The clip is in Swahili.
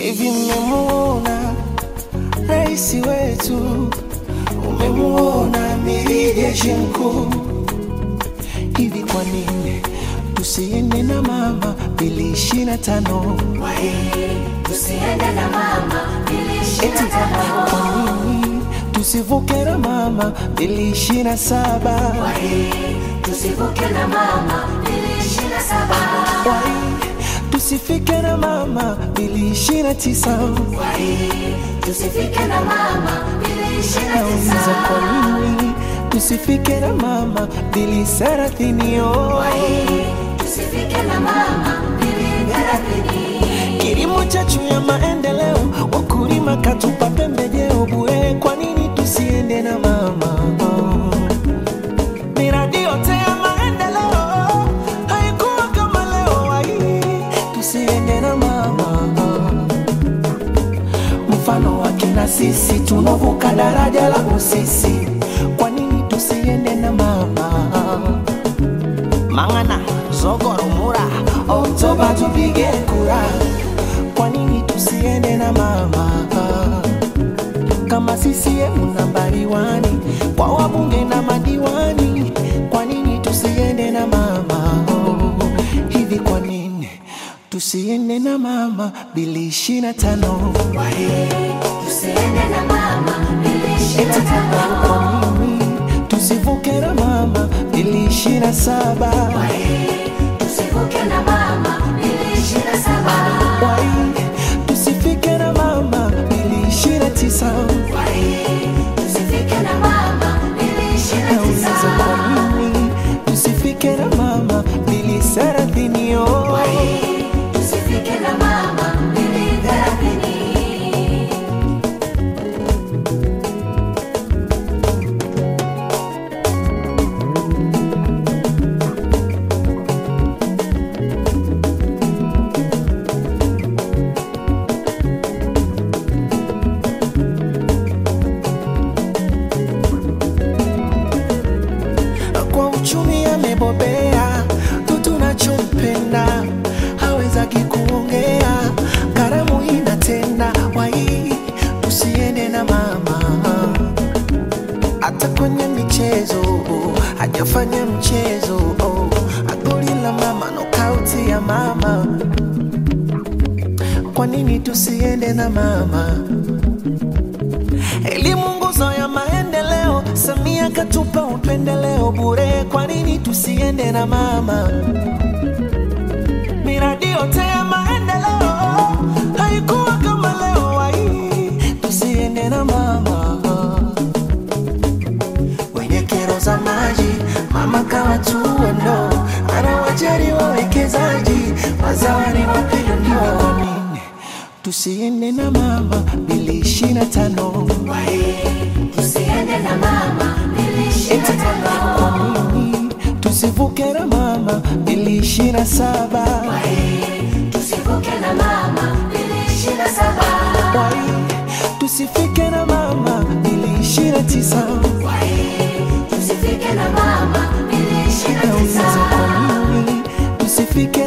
Hivi mmemuona rais wetu? Umemuona amiri jeshi mkuu? Hivi kwa nini tusiende na mama bili ishirini na tano? Tusiende na mama ili ishirini Eti na tano. kwa nini tusivuke na mama bili ishirini na saba? Tusivuke na mama ili ishirini na saba. Wai, tusifike na mama bili ishirini na tisa? Tusifike na mama ili ishirini na Nauliza tisa. kwa nini tusifike na mama bili thelathini? Oh. Tusifike na mama ili thelathini. Kilimo chachu ya maendeleo, wakulima katupa pembejeo bure. Kwa nini tusiende na mama? Miradi yote ya maendeleo haikuwa kama leo. Wai, tusiende na mama. Mfano wake na sisi tunavuka daraja la Busisi. Kwa nini tusiende na mama? Mangana, Zogoro, Mura, Oktoba tupige kura. Kwa nini tusiende na mama? Kama CCM nambari wani kwa wabunge na madiwani, kwa nini tusiende na mama? Hivi kwa nini tusiende na mama bili ishirini na tano? Tusiende na mama ili ishirini na Eti tano. kwa nini tusivuke na mama bili ishirini na saba? Tusivuke na mama ili ishirini na saba. Wai, tusifike na mama bili ishirini na tisa. Tusifike na mama ili ishirini na Nauliza tisa. kwa nini tusifike na mama bili thelathini? Oh. Tusifike na mama ili thelathini. kwa uchumi amebobea, tu tunachompenda hawezaki kuongea, karamu inatenda wai, tusiende na mama hata kwenye michezo hajafanya mchezo oh, agoli la mama nokauti ya mama. Kwa nini tusiende na mama? Elimu nguzo ya maendeleo, Samia katupa upendeleo bure. Kwa nini tusiende na mama? Miradi yote ya maendeleo haikuwa kama leo. Wai, tusiende na mama. Wenye kero za maji, mama kawatua ndo anawajali wawekezaji, wazawani wapinduliwa. Kwa nini tusiende na mama bili ishirini na tano? Tusiende na mama ili ishirini na tano. Kwa nini tusivuke na mama bili ishirini na saba? Tusivuke na mama ili ishirini na saba. Wai, tusifike na mama bili ishirini na tisa? Tusifike na mama ili ishirini na Nauliza tisa. kwa nini tusifike